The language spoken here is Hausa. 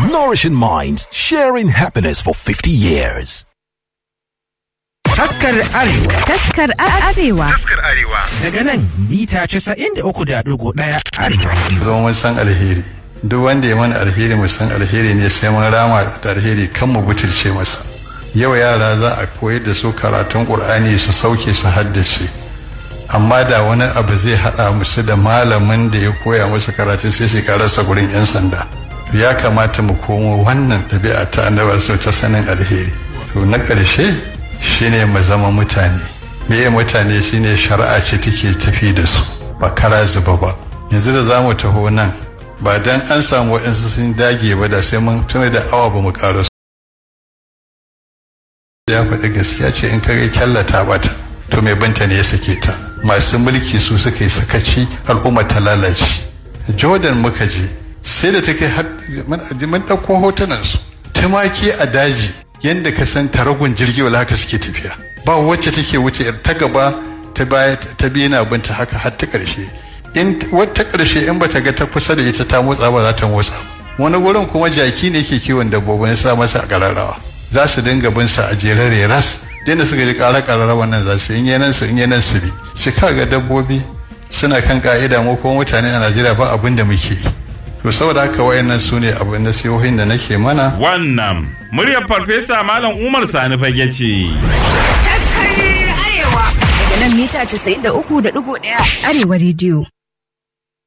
Nourishing minds, sharing happiness for 50 years. Taskar Arewa Taskar Arewa. Taskar Arewa. daga nan mita 93.1 Arewa. zama mun san alheri duk wanda ya mana alheri mu san alheri ne sai mun rama da alheri kan mu butulce masa yau yara za a koyar da su karatun qur'ani su sauke su haddace amma da wani abu zai hada musu da malamin da ya koya musu karatun sai su karasa gurin yan sanda ya kamata mu komo wannan ɗabi'a ta annabar su ta sanin alheri to na ƙarshe shine mu zama mutane meye mutane shine shari'a ce take tafi da su ba kara zuba ba yanzu da za mu taho nan ba dan an samu waɗansu sun dage ba da sai mun tuna da awa ba mu ƙara su ya faɗi gaskiya ce in kare kyallata bata to mai banta ne ya sake ta masu mulki su suka yi sakaci al'umma ta lalace jordan muka je sai da take har mun ɗauko hotunan su tumaki a daji yadda ka san taragun jirgi wala haka suke tafiya ba wacce take wuce ta gaba ta baya ta biyu na binta haka har ta ƙarshe in wata ƙarshe in bata ga ta kusa da ita ta motsa ba za ta motsa wani wurin kuma jaki ne ke kiwon dabbobin ya sa masa a ƙararrawa za su dinga bin sa a jerare ras da suka ji ƙara ƙararrawa nan za su in yanan su in yanan su bi shi ga dabbobi suna kan ka'ida mu kuma mutane a Najeriya ba abin da muke yi to saboda haka wayannan su ne abin nasihohin da nake mana Wannan muryar farfesa Malam Umar Sani fage ce. Daga nan mita 93.1 Arewa Radio.